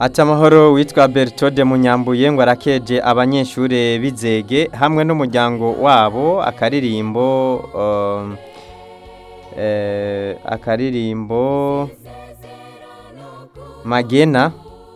ati amahoro witwa bertode munyambuye ngo arakeje abanyeshuri bizege hamwe n'umuryango wabo akaririmbo um, eh, akaririmbo magena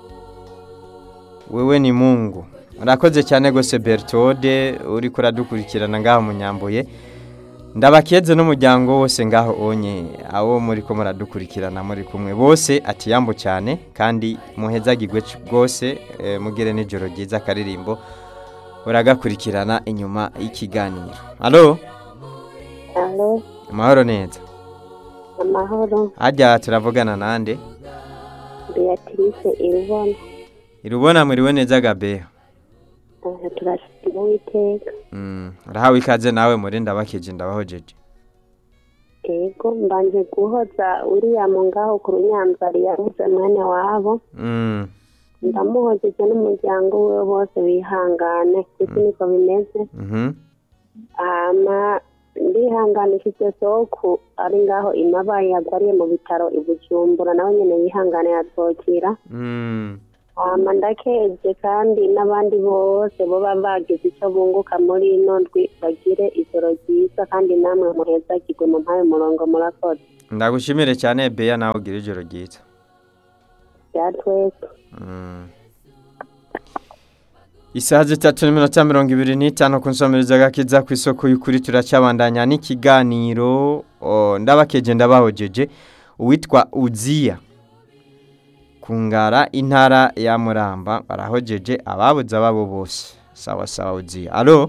wewe ni mungu urakoze cyane rwose bertode uri kuradukurikirana ngaho munyambuye ndabakeze n'umuryango wose ngaho onye abo muri ko muradukurikirana muri kumwe bose ati yambu cyane kandi muhezagirwe rwose eh, mugire n'ijoro ryiza akaririmbo uragakurikirana inyuma y'ikiganiro alo Alo, amahoro neza amahoro, hajya turavugana nande Beatrice Irubona. irubona muriwe neza gabeho Aha turashima Uwiteka. Mm, urahawe ikaze nawe muri ndabakeje ndabahojeje Ego mbanje guhoza William ngaho ku runyanzari yabuze mwene wabo. Mm, Ndamuhojeje n'umuryango we bose bihangane kuko niko bimeze. mhm, Hama ndihanganishije soku ari ngaho imabaye yagwariye mu bitaro i Bujumbura nawe nyene yihangane yatwokira. mm. hama ndakeje kandi n'abandi bose boba bagize icyo bunguka muri ino ndwi bagire ijoro ryiza kandi namwe muhezagirwe mu mpaye umurongo murakoze ndagushimire cyane beya nawe ugira ijoro ryiza bya twese Mm. isaha zitatu n'iminota mirongo ibiri n'itanu ku nsomero gakiza ku isoko y'ukuri turacabandanya n'ikiganiro o, ndabakeje ndabahojeje uwitwa uziya kungara intara ya muramba barahojeje ababuze ababo bose sawa sawa uziya alo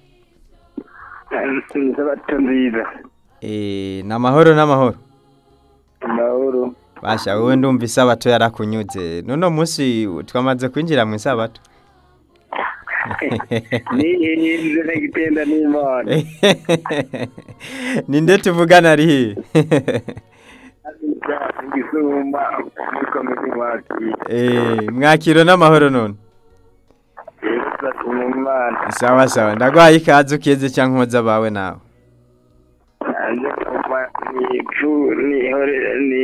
sabato nziza e, n'amahoro n'amahoro amahoro basha wowe ndumva isabato yarakunyuze nuno munsi twamaze kwinjira mu isabato nihinze n'igitenda n'imana ninde tuvugana ari he igisumba muri komisi mwakira Eh, mwakiro n'amahoro none rero turashima imana sawa sawa ndagwaye ikaze ukeze cyangwa nkoza bawe nawe nanjye kuva nifu nihore ni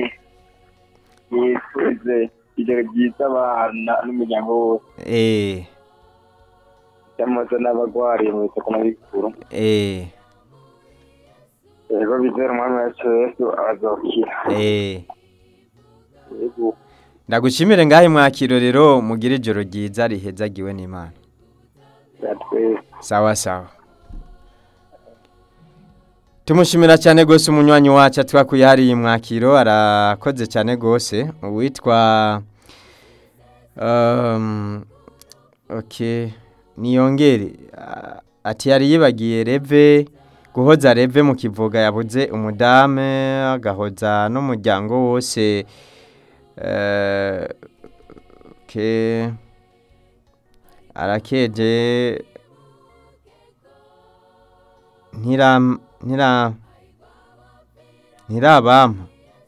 nifuze ijoro ryiza abana n'umuryango wose eh cyangwa n'abagwariye mu bitaro n'abikuru eh yego bizera umwami wacu yesu azokira eh yego ndagushimire ngahe mwakiro rero mugire ijoro ryiza rihezagiwe n'imana twese sawa sawa tumushimira cyane rwose umunywanyi wacu twakuye hariya mwakiro arakoze cyane rwose uwitwa um, okay niyongere Ah, ati yari yibagiye reve guhoza reve mu kivuga yabuze umudame agahoza n'umuryango wose eh, okay arakeje ntira ntira ntirabampa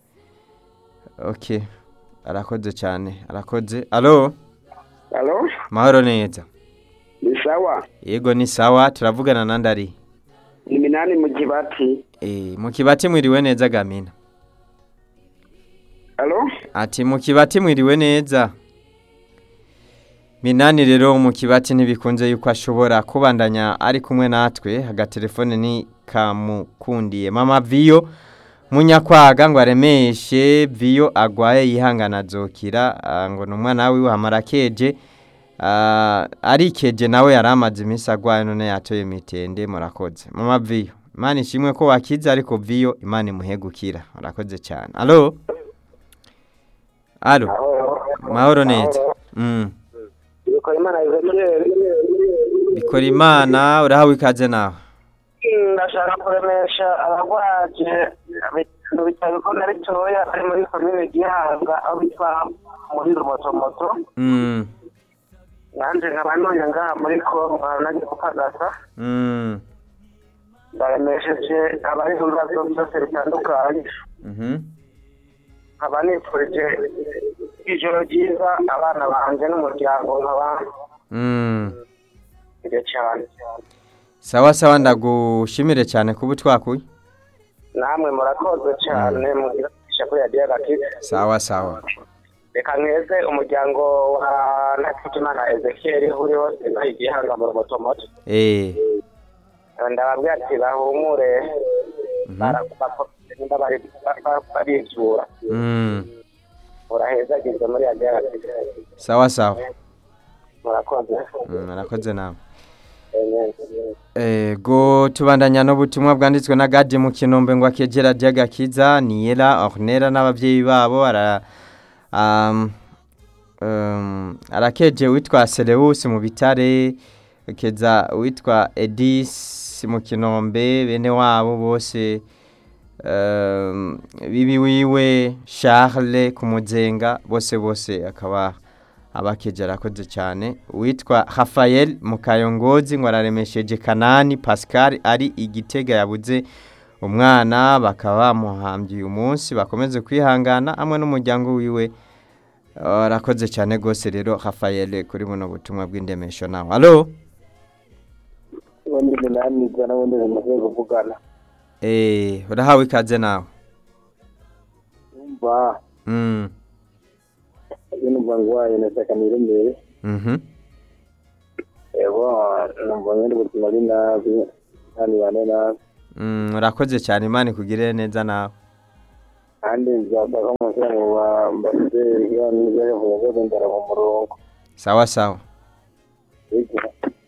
okay arakoze cyane arakoze alo alo mahoro neza ni sawa yego ni sawa turavugana na ndari ni minani mu kibati eh mu kibati mwiriwe neza gamina alo ati mu kibati mwiriwe neza minani rero mu kibati ntibikunze yuko ashobora kubandanya ari kumwe natwe agatelefone ni kamukundiye mama viyo munyakwaga ngo aremeshe viyo agwaye yihangana azokira ah, ngo ni umwana wiwe hamara keje Ah, arikeje nawe yari amaze iminsi agwaye none yatoye mitende murakoze mama viyo imana ishimwe ko wakize ariko viyo imana imuhe gukira murakoze cyane alo alo mahoro neza mm. bikora imana izekere bikora imana urahawe ikaze nawe ndashaka kuremesha abagwaje mu bitaro bikuru na bitoya ari muri komine gihanga aho bitwa muri rumotomoto mm. nanjye nkaba ntuye ngaha muri kongo nagiye gupagasa Mm. ndaremesheje abari mu bibazo byose bitandukanye Mhm. nkaba nifurije ijoro ryiza abana banjye n'umuryango nkaba Mm. nje cyane sawa sawa ndagushimire cyane kuba utwakuye namwe murakoze cyane mugira kuri radiyo agakiza sawa sawa reka nkeze umuryango wa Ntakijimana Ezekiel uri hose nayo igihanga mu motomoto eh ndababwira ati bahumure mhm, nimba bari baribyura mm, urahezagirwe muri agera sawa sawa murakoze Mm, murakoze nawe Amen. ego tubandanya n'ubutumwa bwanditswe na gadi mu kinombe ngo akegera ry'agakiza niyera ornera n'ababyeyi babo ara um, um, arakeje witwa Selewusi mu bitare keza witwa Edis mu kinombe bene wabo bose um, bibi wiwe Charles ku muzenga bose bose akaba abakeje arakoze cyane witwa Rafael Mukayongozi ngo araremesheje Kanani Pascal ari igitega yabuze umwana bakaba bamuhambye uyu munsi bakomeze kwihangana hamwe n'umuryango wiwe arakoze cyane rwose rero Rafael kuri buno butumwa bw'indemesho nawe alo ubundi umunani ijana ubundi bimaze kuvugana eh urahawe ikaze nawe umva mm iyo numva ngwaye nataka nirembere mhm ego numva nyine ubuzima ari nabi kandi bane nabi mm urakoze cyane imana ikugirire neza nawe kandi nzasaka umusore mu bambaseri iyo nibyo yavuga ko ndara mu murongo sawa sawa Ego.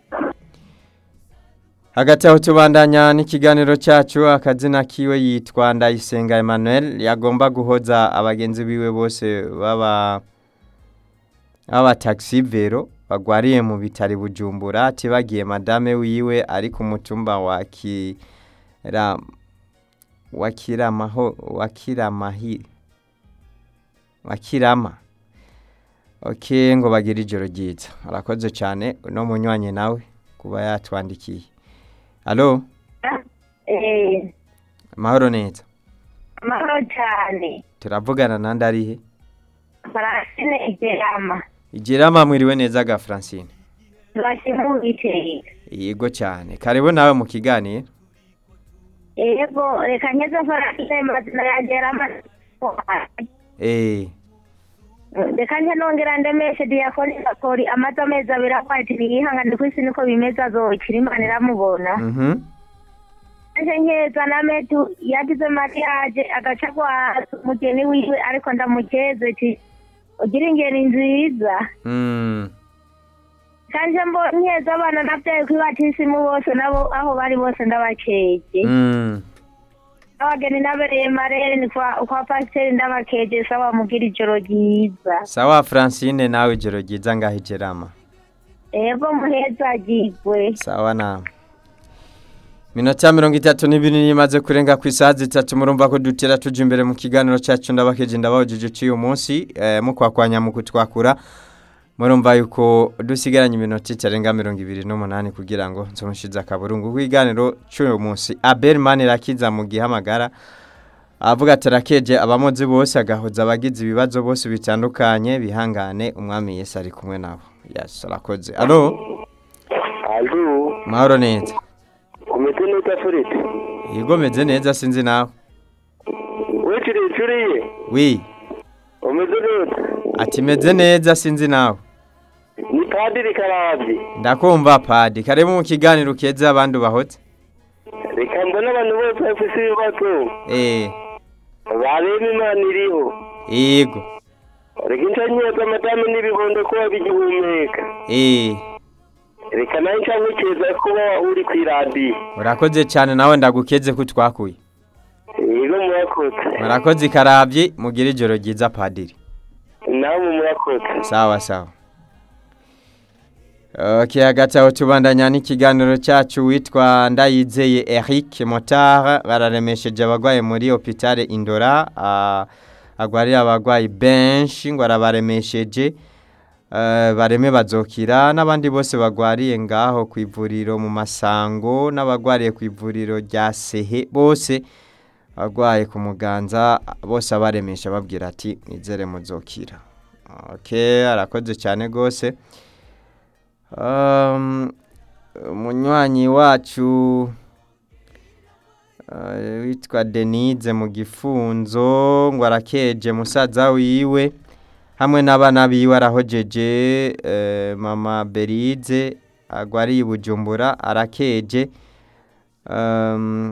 hagati aho tubandanya n'ikiganiro cyacu akazina kiwe yitwa ndayisenga emmanuel yagomba guhoza abagenzi biwe bose baba baba taxi vero bagwariye mu bitari bujumbura ati bagiye madame wiwe ari ku mutumba wa kira wa kiramaho wa kiramahi wa kirama ok ngo bagire ijoro ryiza arakoze cyane no munywanyi nawe kuba yatwandikiye alo Eh, amahoro neza amahoro cyane turavugana nandi arihe Francine Igerama igirama mwiriwe neza ga francine turashima iteka yego cyane karibu nawe mu kiganiro yego reka ngeze Francine mazina ya Gerama eh reka nje nongera ndemeshe diyakoni gakori amaze amezi abiri akwati ntiyihangane ku isi niko bimeze azokira imana iramubona mhm nje nkeza na metu yagize mariage agaca kwa umugeni wiwe ariko ndamukeze ati ugira ingeni nziza mm kanje mbo nkeza abana nabyaye kuri batisimu bose nabo aho bari bose ndabakeje mm abageni nabereye marere ni kwa kwa pasiteri ndabakeje sawa mugira ijoro ryiza sawa francine nawe ijoro ryiza ngaho igirama ego muhezagirwe sawa nawe minota mirongo itatu n'ibiri imaze kurenga ku isaha zitatu murumva ko dutera tuja imbere mu kiganiro cyacu ndabakeje ndabahujije cy'uyu munsi eh, mukwakwanya mu kutwakura murumva yuko dusigaranye iminota itarenga mirongo ibiri n'umunani kugira ngo nzomushize akaburungu k'ikiganiro cy'uyu munsi abel manirakiza mu gihamagara avuga ati arakeje abamozi bose agahoza abagize ibibazo bose bitandukanye bihangane umwami yesu ari kumwe nabo yes arakoze alo alo mahoro neza umeze neza furite yego meze neza sinzi nawe wiciriye icuriye wi umeze neza ati meze neza sinzi nawe ni padiri karabye ndakumva padi karibu mu kiganiro keza abandi ubahotse reka mbona abantu bose bafite ibibazo eh bareba imana iriho yego reka inshanyiza amadamu n'ibibondo kuba bigihumeka eh reka nawe nshamukeza kuba uri ku iradiyo urakoze cyane nawe ndagukeze ko twakuye yego murakoze murakoze ikarabye mugire ijoro ryiza padiri nawe murakoze sawa sawa Okay, hagati aho tubandanya n'ikiganiro cyacu witwa Ndayizeye Eric Motard bararemesheje abagwaye muri hôpital Indora uh, agwarira abagwayi benshi ngo arabaremesheje uh, bareme bazokira n'abandi bose bagwariye ngaho ku ivuriro mu masango n'abagwariye ku ivuriro rya Sehe bose bagwaye ku muganza bose abaremesha babwira ati nizere muzokira okay arakoze cyane gose Um, umunywanyi wacu uh, witwa Denise mu gifunzo ngo arakeje musaza wiwe hamwe n'abana biwe arahojeje eh, mama berize agwariye i bujumbura arakeje um,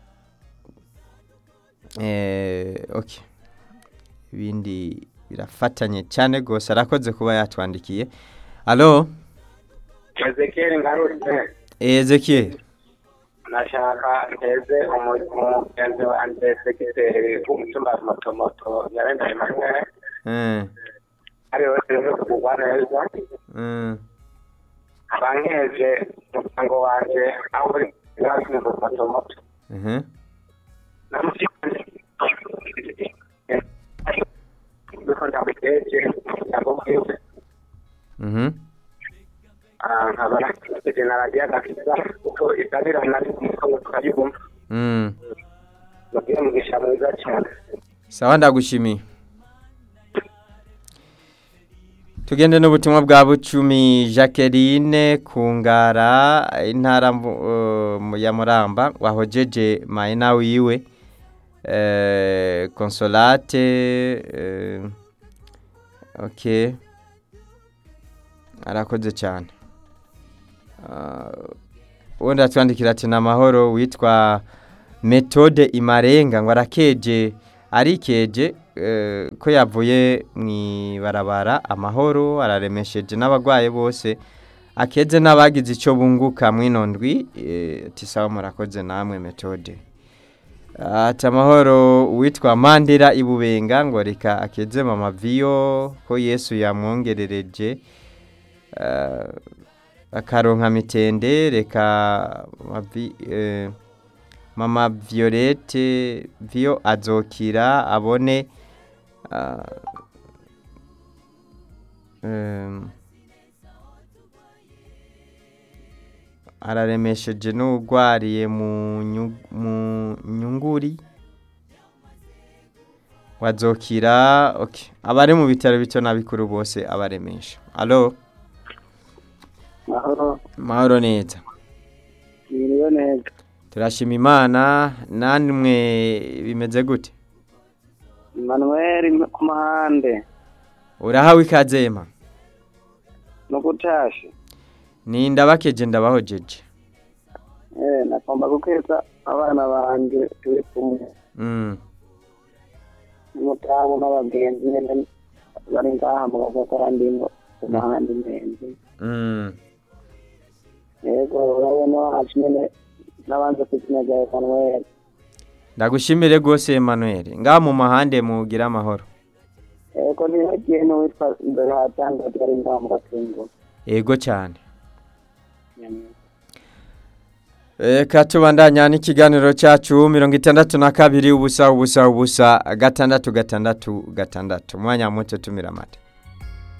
eh, okay. ibindi birafatanye cyane rwose arakoze kuba yatwandikiye alo ezekiyeli ngarutse ezekiel nashaka nteze umu- umugenzi wanjye segiteri w'umutumba motomoto yarenda emmanuel eh, ari we turimo kugwa neza eh, abankeje umuryango wanjye aho uri hafi mu motomoto mhm, kuko ndabiteje umuryango wiwe mhm, nkaba nakiteje na radiyo agakiza kuko itabirana n'umutungo twayibumva mm. mubwire mugisha mwiza cyane sawa ndagushimiye tugende n'ubutumwa bwa bucumi jacqueline kungara intara mvu- eh, mu- ya muramba wahojeje mayina wiwe eh, consolate eh, ok arakoze cyane Ah, ubundi atwandikira ati ni amahoro witwa metode imarenga ngo arakeje arikeje eh, ko yavuye mu ibarabara amahoro araremesheje n'abarwayi bose akeze n'abagize icyo bunguka mwino ndwi eh, ati sawa murakoze namwe metode ati amahoro witwa mandira ibubenga ngo reka akeze mama viyo ko yesu yamwongerereje eh, akaronka mitende reka mavi- eh, mama violette viyo azokira abone ah, em, araremesheje n'urwariye mu nyu- mu nyunguri wazokira okay. abari mu bitaro bito na bikuru bose abaremesha alo mahoro mahoro neza biriwe neza turashima imana namwe bimeze gute manuel ku mahande urahawe ikazema no gutasha ni ndabakeje ndabahojeje eh nagomba gukeza abana banje turi kumwe mm. n'umutamu n'abagenzi nyene bari ngaha mu gakora ndimo ku mahande menzi Mm. yego urabona wacu nyene n'abanze ku izina rya manuel ndagushimire rwose Emmanuel ngaha mu mahande mugira amahoro yego ntihagiye n'uwitwa imbere hatanga ari ngaha mu gatungo ego cyane Eka tubandanya n'ikiganiro cyacu mirongo itandatu na kabiri ubusa ubusa ubusa gatandatu gatandatu gatandatu umwanya muto tumira amata